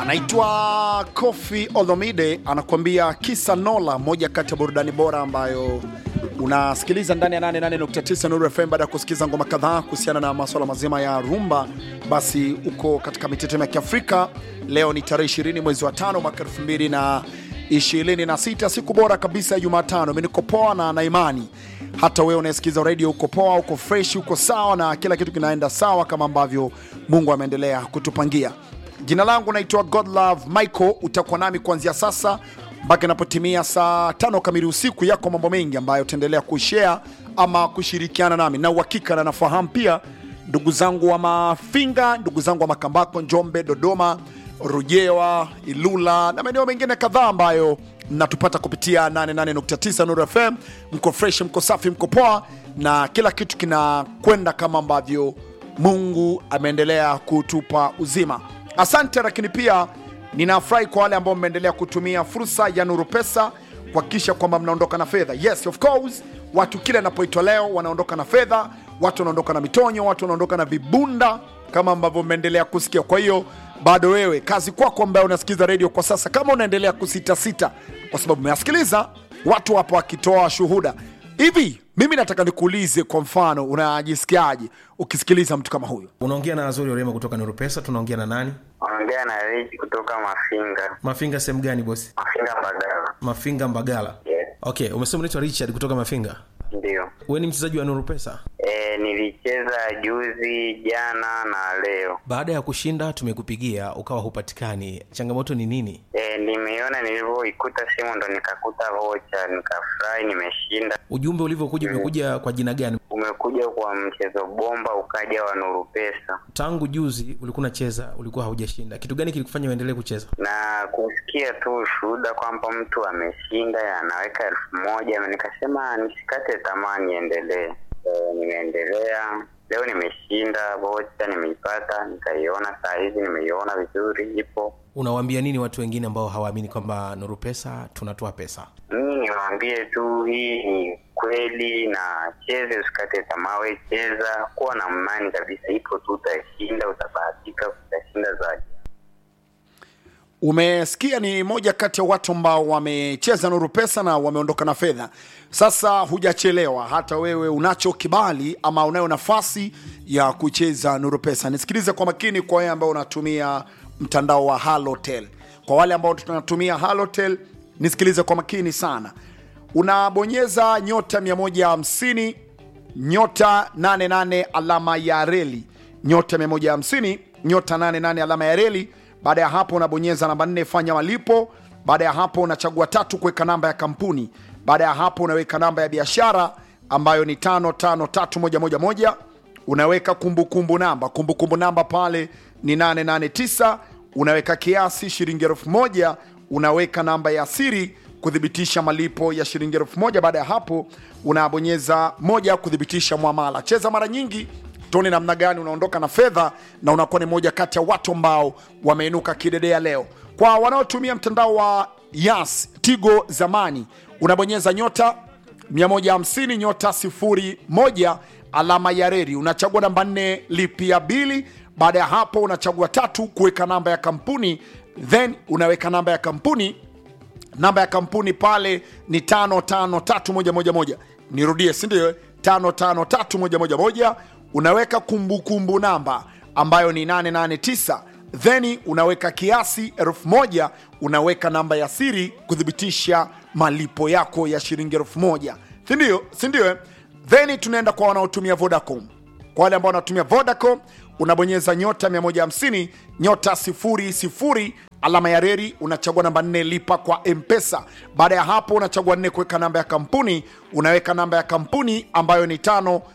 anaitwa Kofi Olomide anakuambia kisa Nola, moja kati ya burudani bora ambayo unasikiliza ndani ya 88.9 Nuru FM. Baada ya kusikiliza ngoma kadhaa kuhusiana na maswala mazima ya rumba, basi uko katika mitetemo ya Kiafrika. Leo ni tarehe 20 mwezi wa tano mwaka 2026, siku bora kabisa ya Jumatano. Mimi niko poa na na imani hata wewe unayesikiliza radio uko poa, uko fresh, uko sawa na kila kitu kinaenda sawa kama ambavyo Mungu ameendelea kutupangia. Jina langu naitwa Godlove Michael. Utakuwa nami kuanzia sasa mpaka inapotimia saa tano kamili usiku. Yako mambo mengi ambayo utaendelea kushare ama kushirikiana nami, na uhakika na nafahamu pia ndugu zangu wa Mafinga, ndugu zangu wa Makambako, Njombe, Dodoma, Rujewa, Ilula na maeneo mengine kadhaa ambayo mnatupata kupitia 88.9 Nuru FM. Mko fresh, mko safi, mko poa na kila kitu kinakwenda kama ambavyo Mungu ameendelea kutupa uzima. Asante, lakini pia ninafurahi kwa wale ambao mmeendelea kutumia fursa ya Nuru Pesa kuhakikisha kwamba mnaondoka na fedha. Yes, of course, watu kila inapoitwa leo wanaondoka na fedha, watu wanaondoka na mitonyo, watu wanaondoka na vibunda kama ambavyo mmeendelea kusikia. Kwa hiyo bado wewe, kazi kwako ambaye unasikiliza redio kwa sasa, kama unaendelea kusitasita, kwa sababu umeasikiliza watu hapo wakitoa shuhuda hivi, mimi nataka nikuulize, kwa mfano, unajisikiaje ukisikiliza mtu kama huyo? unaongea na azori orema kutoka nuru pesa tunaongea na nani Ongea na Rich kutoka Mafinga. mafinga sehemu gani bosi Mafinga Mbagala. mafinga mbagala Yes, okay umesema unaitwa richard kutoka mafinga ndio. we ni mchezaji wa nuru pesa E, nilicheza juzi, jana na leo. baada ya kushinda tumekupigia ukawa hupatikani changamoto ni nini E, nimeiona nilivyoikuta simu ndo nikakuta vocha, nikafurahi, nimeshinda. ujumbe ulivyokuja umekuja kwa jina gani Umekuja kwa mchezo bomba, ukaja wa Nuru Pesa tangu juzi ulikuwa unacheza ulikuwa haujashinda kitu gani kilikufanya uendelee kucheza na kusikia tu ushuhuda kwamba mtu ameshinda anaweka elfu moja nikasema nisikate tamaa, niendelee. E, nimeendelea leo, nimeshinda vocha, nimeipata, nikaiona saa hizi, nimeiona vizuri, ipo unawaambia nini watu wengine ambao hawaamini kwamba nuru pesa tunatoa pesa mimi niwaambie tu hii ni kweli, na cheze, usikate tamaa, we cheza, kuwa na imani kabisa, ipo tu, utashinda, utabahatika, utashinda zaidi. Umesikia, ni moja kati ya watu ambao wamecheza Nuru Pesa na wameondoka na fedha. Sasa hujachelewa, hata wewe unacho kibali ama unayo nafasi ya kucheza Nuru Pesa. Nisikilize kwa makini, kwa wewe ambao unatumia mtandao wa Halotel. Kwa wale ambao tunatumia Halotel, nisikilize kwa makini sana. Unabonyeza nyota 150 nyota 88 alama ya reli nyota 150 nyota 88 alama ya reli. Baada ya hapo unabonyeza namba 4 fanya malipo. Baada ya hapo unachagua tatu kuweka namba ya kampuni. Baada ya hapo unaweka namba ya biashara ambayo ni 553111 unaweka kumbukumbu kumbu namba kumbukumbu kumbu namba pale ni 889 unaweka kiasi shilingi elfu moja unaweka namba ya siri kuthibitisha malipo ya shilingi elfu moja baada ya hapo unabonyeza moja kuthibitisha mwamala cheza mara nyingi tuone namna gani unaondoka na fedha na unakuwa ni moja kati ya watu ambao wameinuka kidedea leo kwa wanaotumia mtandao wa yas tigo zamani unabonyeza nyota 150 nyota 01 alama ya reri unachagua namba 4 lipia bili baada ya hapo unachagua tatu kuweka namba ya kampuni then unaweka namba ya kampuni namba ya kampuni pale ni 553111 nirudie sindio 553111 unaweka kumbukumbu kumbu namba ambayo ni 889 then unaweka kiasi elfu moja unaweka namba ya siri kuthibitisha malipo yako ya shilingi elfu moja sindio sindio eh? then tunaenda kwa wanaotumia vodacom kwa wale ambao wanatumia vodacom unabonyeza nyota 150 nyota 00 alama ya reri unachagua namba 4 lipa kwa mpesa baada ya hapo unachagua 4 kuweka namba ya kampuni unaweka namba ya kampuni ambayo ni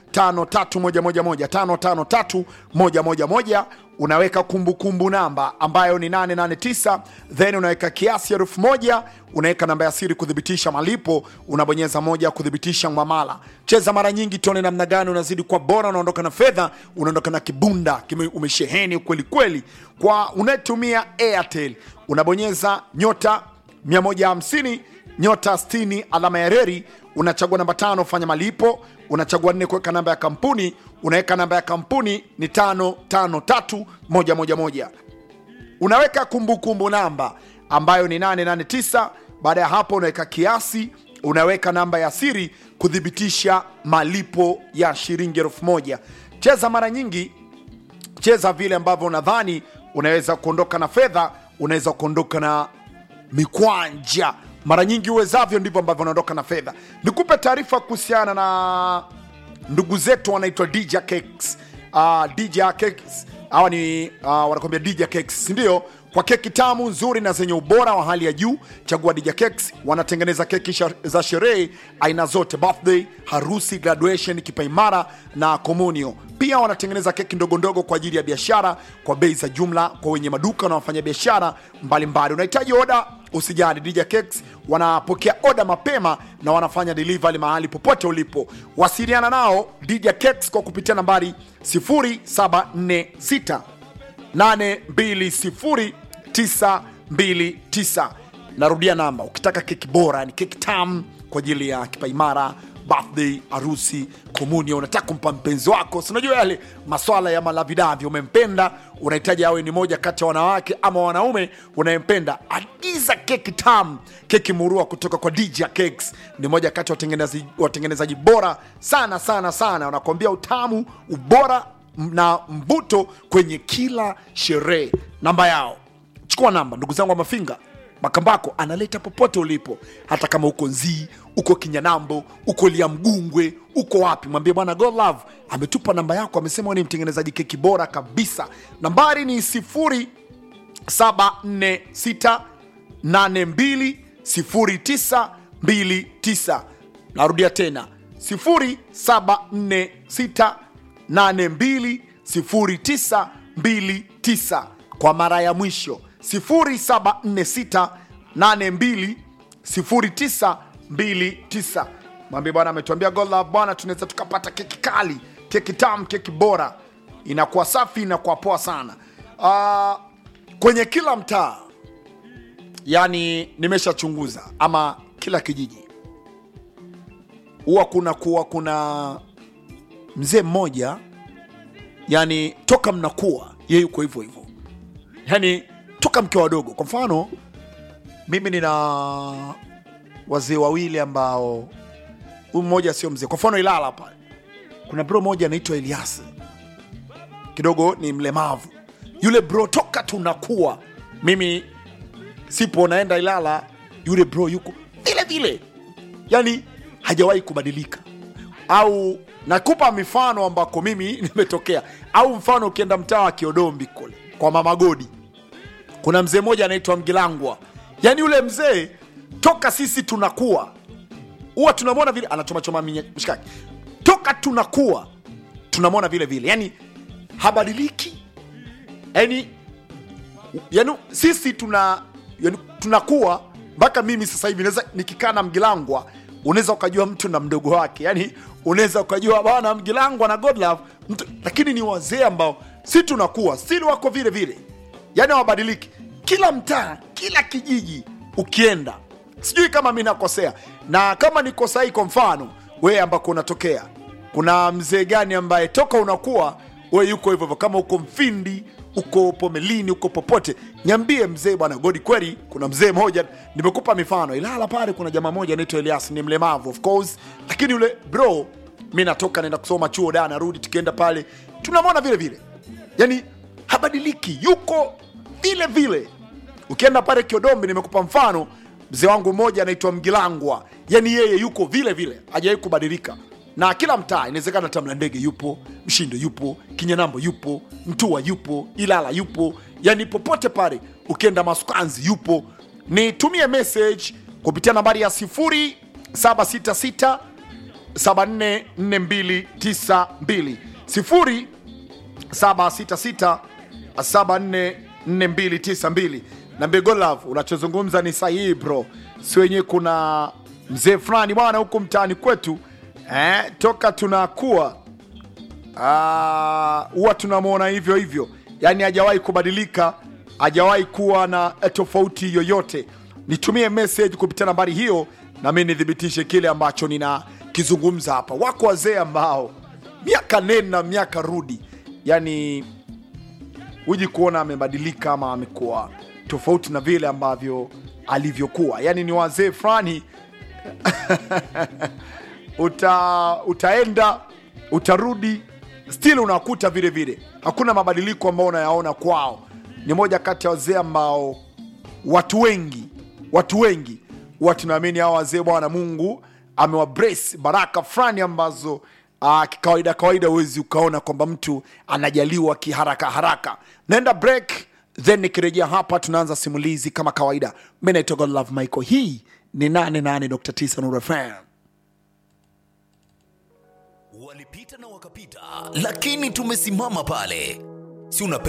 553111 553111 unaweka kumbukumbu kumbu namba ambayo ni 889 then unaweka kiasi elfu moja unaweka namba ya siri kuthibitisha malipo unabonyeza moja kuthibitisha mwamala cheza mara nyingi tuone namna gani unazidi kwa bora unaondoka na fedha unaondoka na kibunda kime umesheheni kweli kweli kwa unayetumia airtel unabonyeza nyota 150 nyota 60 alama ya reri unachagua namba tano fanya malipo unachagua nne kuweka namba ya kampuni unaweka namba ya kampuni ni tano tano tatu moja moja moja unaweka kumbukumbu namba ambayo ni 889 baada ya hapo unaweka kiasi unaweka namba ya siri kuthibitisha malipo ya shilingi elfu moja cheza mara nyingi cheza vile ambavyo unadhani unaweza kuondoka na fedha unaweza kuondoka na mikwanja mara nyingi uwezavyo ndivyo ambavyo unaondoka na fedha nikupe taarifa kuhusiana na ndugu zetu wanaitwa DJ Cakes. Uh, DJ Cakes hawa ni uh, wanakwambia DJ Cakes ndio kwa keki tamu nzuri na zenye ubora wa hali ya juu chagua DJ Cakes wanatengeneza keki sha- za sherehe aina zote birthday harusi graduation kipaimara na komunio pia wanatengeneza keki ndogo ndogo kwa ajili ya biashara kwa bei za jumla kwa wenye maduka na wafanya biashara mbalimbali unahitaji oda usijali DJ Cakes wanapokea oda mapema na wanafanya delivery mahali popote ulipo wasiliana nao DJ Cakes kwa kupitia nambari 0746 820929 narudia namba ukitaka keki bora ni keki tam kwa ajili ya kipaimara birthday harusi komunio unataka kumpa mpenzi wako si unajua yale maswala ya malavidavi umempenda unahitaji awe ni moja kati ya wanawake ama wanaume unayempenda agiza keki tam keki murua kutoka kwa dj cakes ni moja kati ya watengenezaji, watengenezaji bora sana sana sana wanakuambia utamu ubora na mvuto kwenye kila sherehe namba yao chukua namba ndugu zangu wa mafinga makambako analeta popote ulipo hata kama uko nzii uko kinyanambo uko liamgungwe uko wapi mwambie bwana god love ametupa namba yako amesema wewe ni mtengenezaji keki bora kabisa nambari ni sifuri 746820929 narudia tena 0746820929 kwa mara ya mwisho 0746820929 mwambie bwana ametuambia gola bwana tunaweza tukapata keki kali keki tamu keki bora inakuwa safi inakuwa poa sana uh, kwenye kila mtaa yani nimeshachunguza ama kila kijiji huwa kuna kuwa kuna mzee mmoja yani toka mnakuwa ye yuko hivyo hivyo yani toka mkiwa wadogo kwa mfano mimi nina wazee wawili ambao huyu mmoja sio mzee kwa mfano ilala pale kuna bro moja anaitwa eliasi kidogo ni mlemavu yule bro toka tunakuwa mimi sipo naenda ilala yule bro yuko vile vile yani hajawahi kubadilika au nakupa mifano ambako mimi nimetokea au mfano ukienda mtaa wa kiodombi kule kwa mama godi kuna mzee mmoja anaitwa mgilangwa yaani yule mzee toka sisi tunakuwa huwa tunamwona vile anachomachoma minye- mshikaki toka tunakuwa tunamwona vile vile yani habadiliki yani yani sisi tuna yani, tunakuwa mpaka mimi sasa hivi naweza nikikaa na mgilangwa unaweza ukajua mtu na mdogo wake yani unaweza ukajua bana mgilangwa na godlove mtu, lakini ni wazee ambao si tunakuwa sili wako vile vile yani hawabadiliki kila mtaa kila kijiji ukienda sijui kama mi nakosea na kama niko sahi kwa mfano wewe ambako unatokea kuna mzee gani ambaye toka unakuwa we yuko hivyo hivyo kama uko mfindi uko pomelini uko popote nyambie mzee bwana godi kweli kuna mzee moja nimekupa mifano ilala pale kuna jamaa moja anaitwa elias ni mlemavu of course lakini yule bro mi natoka naenda kusoma chuo da narudi tukienda pale tunamwona vile vile yani habadiliki yuko vile vile ukienda pale kiodombi nimekupa mfano mzee wangu mmoja anaitwa mgilangwa yani yeye yuko vile vile hajawahi kubadilika na kila mtaa inawezekana hata mlandege yupo mshindo yupo kinyanambo yupo mtua yupo ilala yupo yani popote pale ukienda masukanzi yupo nitumie message kupitia nambari ya 0766 744292 0 766744292 na Begolav, unachozungumza ni sahihi bro, si wenyewe kuna mzee fulani bwana huku mtaani kwetu eh, toka tunakuwa ah, huwa tunamwona hivyo hivyo, yani hajawahi kubadilika, hajawahi kuwa na eh, tofauti yoyote. Nitumie message kupitia nambari hiyo, na mimi nithibitishe kile ambacho ninakizungumza hapa. Wako wazee ambao miaka nenda miaka rudi, yani huji kuona amebadilika ama amekuwa tofauti na vile ambavyo alivyokuwa yaani ni wazee fulani uta, utaenda utarudi still unakuta vile vile hakuna mabadiliko ambayo unayaona kwao ni moja kati ya wazee ambao watu wengi watu wengi huwa tunaamini hawa wazee bwana mungu amewabrace baraka fulani ambazo uh, kikawaida kawaida huwezi ukaona kwamba mtu anajaliwa kiharaka haraka naenda break then nikirejea hapa tunaanza simulizi kama kawaida mi naitwa godlove michael hii ni 88.9 Nuru FM. walipita na wakapita, lakini tumesimama pale. Si unapenda